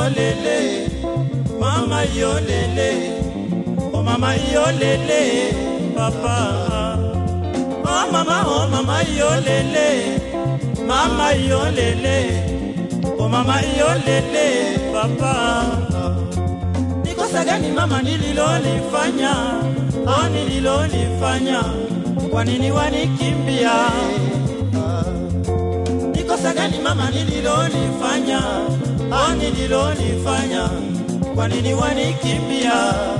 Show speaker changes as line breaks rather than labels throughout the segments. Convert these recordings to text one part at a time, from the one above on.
yolele mama yolele oh mama yolele papa oh mama oh mama yolele mama yolele oh mama yolele papa nikosa gani mama nililolifanya oh nililolifanya kwa nini wanikimbia nikosa gani mama nililolifanya oh nililolifanya kwa nini wanikimbia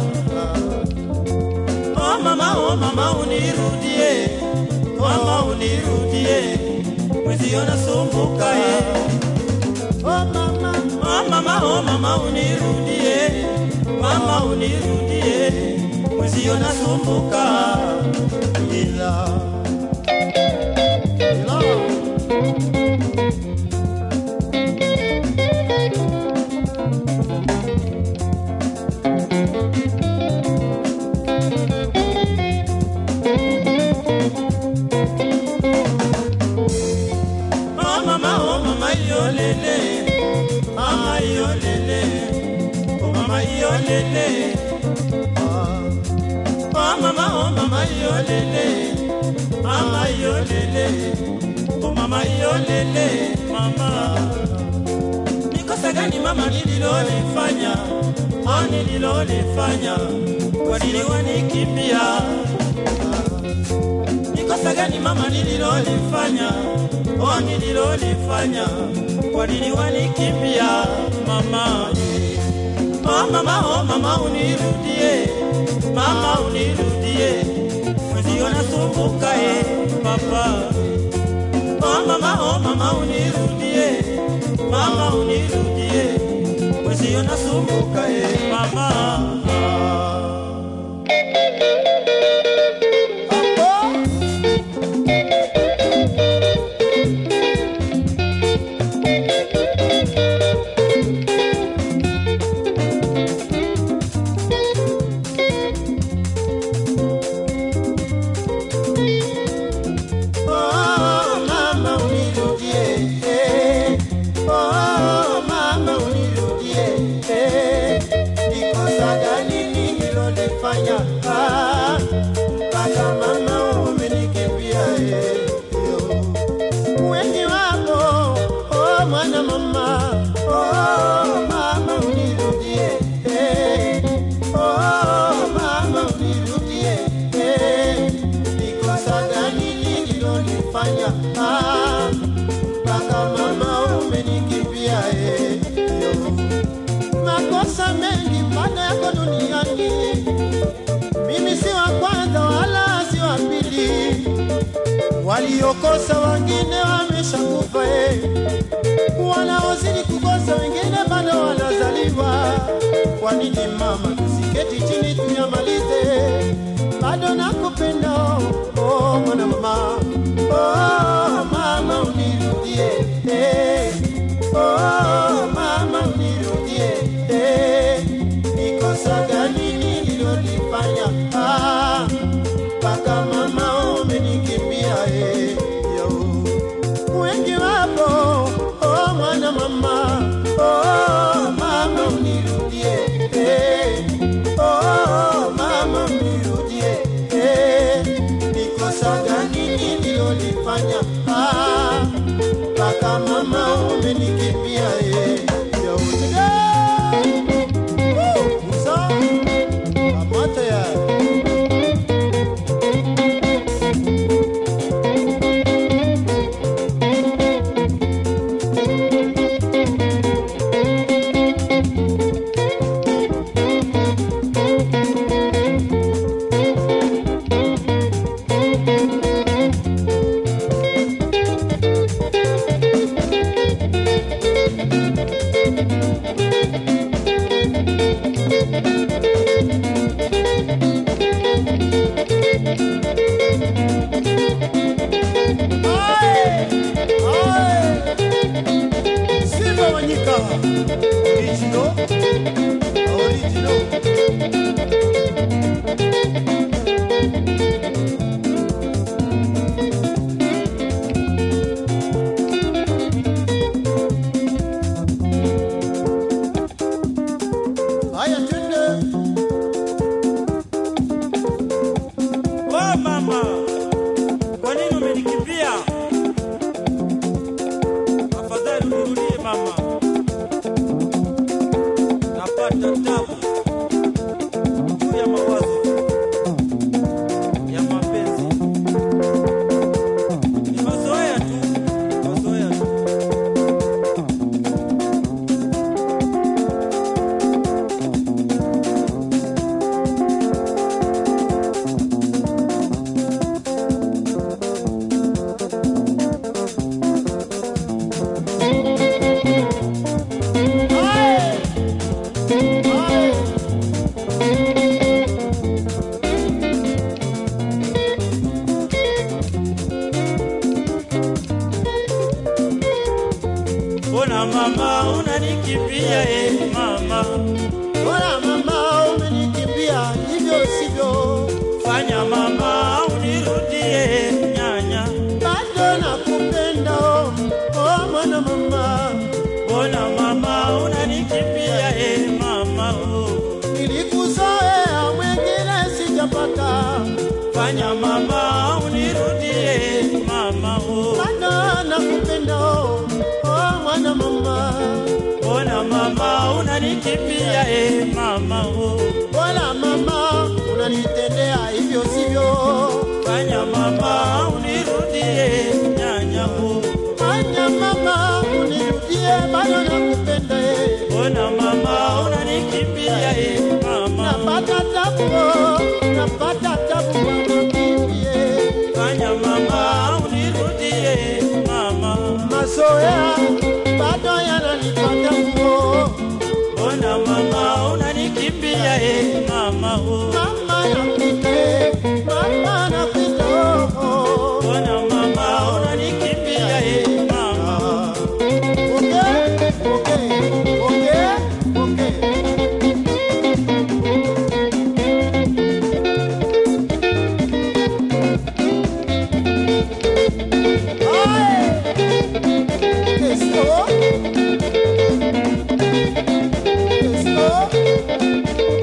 oh mama oh mama unirudie mama unirudie mwezio nasumbuka eh. oh mama oh mama oh mama unirudie mama unirudie mwezio nasumbuka ila ila Oh mama, oh mama, yo lele, mama yo lele, oh mama yo lele. Oh mama, oh mama, yo lele, mama yo lele, oh mama yo lele, mama. Nikosa gani mama nililolifanya, oh nililolifanya, kwa nini wanikimbia? nikosa gani mama nililolifanya oh nililolifanya kwa nini wanikimbia mama oh mama oh mama unirudie mama unirudie mwezio nasumbuka e papa oh mama oh mama unirudie mama unirudie mwezio nasumbuka e mama Hapo Oh, mama unirudie, eh. Oh, mama unirudie, eh. Nikosa gani nililolifanya, ah, mpaka mama umenikimbia, eh, yo. Wengi wako, oh, mwana mama, oh, mama unirudie, eh. Oh, mama unirudie, eh. Nikosa gani nililolifanya, ah, mpaka mama umenikimbia, eh, yo. Makosa mengi bado yako duniani, mimi si wa kwanza wala si wa pili waliokosa wengine wameshakufa, eh. wanaozidi kukosa wengine bado wanazaliwa. Kwa nini mama, tusiketi chini tuyamalize? Bado nakupenda oh, mwana mama oh, mama unirudie eh. oh, mama unirudie eh. Nikosa gani nililolifanya ah, mpaka mama umenikimbia eh, yo. Wengi wapo oh, mwana mama oh, mama unirudie eh, oh, mama unirudie eh, nikosa gani nililolifanya ah, mpaka mama umenikimbia eh, yo. Woo, Musa, kamata ya Simba Wanyika original original mbona mama unanikimbia e mama
Bora mama umenikimbia, hivyo sivyo,
fanya mama unirudie nyanya
bado nakupenda oh, oh mwana mama,
mbona mama unanikimbia e mama oh.
nilikuzoea mwengine sijapata,
fanya mama unirudie mama oh.
bado nakupenda oh, oh mwana mama,
mbona mama unanikimbia e mama oh.
bora mama unanitendea hivyo sivyo,
fanya mama unirudie nyanya oh.
fanya mama unirudie, bado nakupenda eh.
mbona mama unanikimbia e mama oh.
napata tabu oh, napata tabu mama kimbie
fanya mama unirudie mama
mazoea bado yananipata nguo
mbona mama unanikimbia e mama oh.
mama napite mama napita oh,
mbona mama unanikimbia e mama
oh. okay, okay, okay, okay. Aye. Esto. Esto.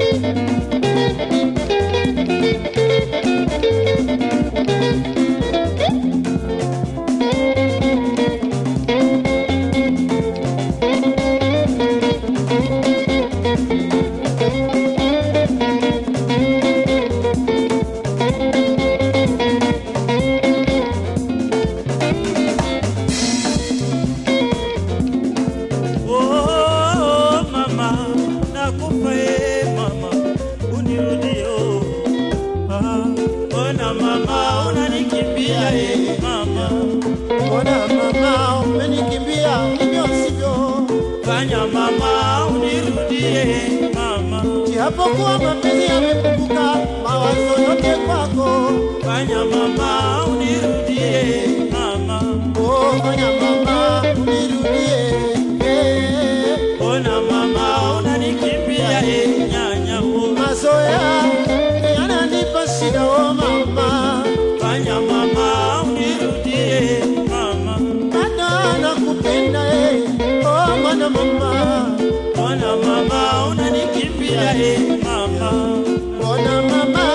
Oh, mama, nakufa e mama, unirudie oh. Ah, mbona mama unanikimbia e mama,
Mbona mama umenikimbia hivyo sivyo?
fanya mama unirudie mama,
Japokuwa mapenzi yamepunguka, mawazo yote kwako.
fanya mama unirudie mama,
Oh, fanya mama unirudie. Eh,
mbona mama unanikimbia e nyanya oh.
Mazoea yananipa shida oh mama,
fanya mama unirudie mama,
bado nakupenda eh. Oh mwana mama,
mbona mama unanikimbia e mama
mbona mama